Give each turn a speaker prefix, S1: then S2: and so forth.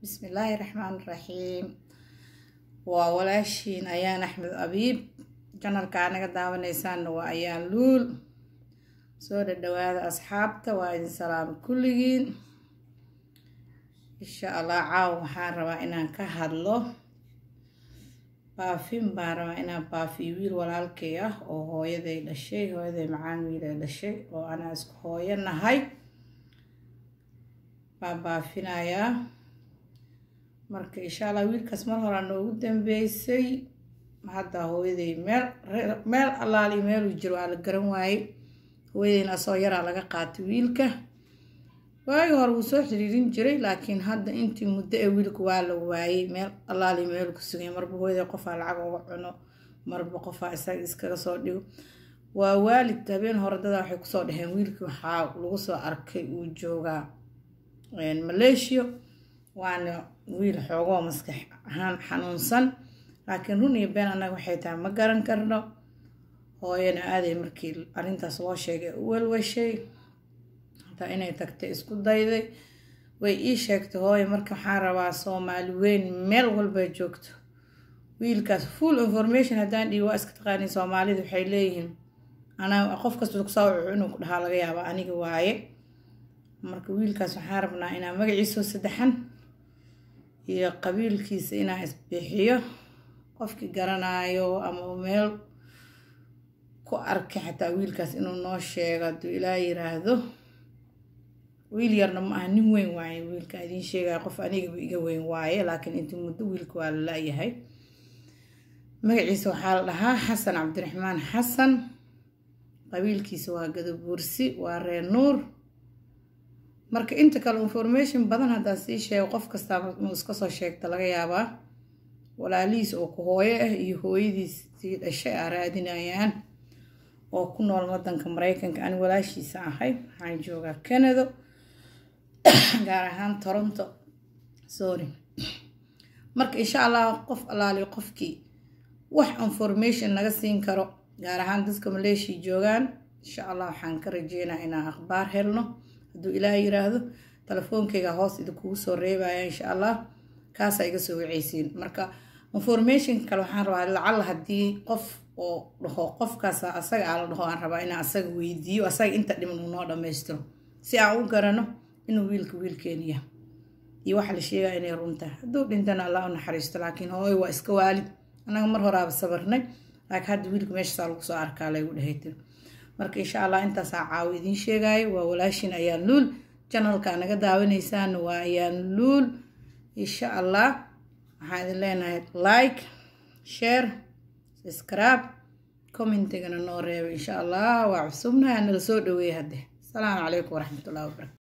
S1: bismillaahi raxmaan raxiim waa walaashiin ayaan axmed abiib janalka anaga daawanaysaanna waa ayaan luul soo dhadhawaada asxaabta waa idin salaamo kulligiin insha allah caawa waxaan rabaa inaan ka hadlo baafin baan rabaa inaan baafiyo wiil walaalkay ah oo hooyaday dhashay hooyaday macaan wiilay dhashay oo anaa isku hooyo nahay baan baafinayaa marka insha allah wiilkaas mar horaa noogu dambeysay hadda hooyaday meel meel allaali meeluu jiro waa la garan waayey hooyadayna asoo yaraa laga qaatay wiilka waagi hore wuu soo xiriirin jiray laakiin hadda intii muddo ee wiilka waa la waayey meel allaali meelu ku sugay marba hooyaday qofaa lacag uga cuno marba qofaa isaga iskaga soo dhigo waa waalid habeen hore dadaa waxay kusoo dhaheen wiilkii waxaa lagu soo arkay uu joogaa maleeshiya waana wiil xoogoo maskax ahaan xanuunsan laakiin run iyo been annaga waxay tahay ma garan karno hooyana aaday markii arrintaas loo sheegay u welwashay hataa inay tagtay isku dayday way ii sheegtay hooyo marka waxaan rabaa soomaali weyn meel walba joogto wiilkaas full information haddaan dhihi waa iska taqaaniin soomaalida waxay leeyihiin anaa qof kasta kusoo wuxuu inuu ku dhahaa laga yaaba aniga waaye marka wiilkaas waxaan rabnaa inaa magaciisoo saddexan iyo qabiilkiisa inaa isbixiyo qofkii garanaayo ama meel ku arkay xataa wiilkaas inuu noo sheego hadduu ilaa yiraahdo wiil yarna ma aha nin weyn waaye wiilka idiin sheegaya qof anigaba iga weyn waaye laakiin intii muddo wiilka waa la la-yahay magaciisa waxaa la dhahaa xasan cabdiraxmaan xasan qabiilkiisa waa gadabuursi waa reer nuur marka inta kale information badan haddaa sii sheego qof kastaa inuu iska soo sheegta laga yaabaa walaalihiis oo ku hooyo ah iyo hooyadiis sii dhashay aa raadinayaan oo ku nool wadanka mareykanka ani walaashiisa ahay waxaan joogaa canada gaar ahaan toronto sorry marka insha allah qof allaali qofkii wax information naga siin karo gaar ahaan dadka maleeshia joogaan insha allah waxaan ka rajeynaa inaan akhbaar helno hadduu ilaah yiraahdo telefoonkayga hoos idinkugu soo reebaya insha allah kaasaa iga soo waceysiin marka information kale waxaan rabaa lacalla haddii qof oo dhaho qofkaas asaga aa la dhaho aan rabaa inaan asaga weydiiyo asaga inta dhiman uu noo dhammaystiro si aan u garano inuu wiilka wiilkeeniya iyo waxa la sheegaya inay runtahay hadduu dhintana allah u naxariisto laakiin hooyo waa iska waalid annaga mar horaaba sabarnay laakiin hadda wiilka meeshaasaa lagu soo arkaa laygu dhahaytir marka insha allah intaasaa caawo idiin sheegaayo waa walaashin ayaan luul janalka naga daawanaysaana waa ayaan luul insha allah waxaan idin leenahay like share subscribe commentigana noo reeba insha allah waa cusubnaha nala soo dhaweeya hadde asalaamu calaykum waraxmatullahi wabarakatu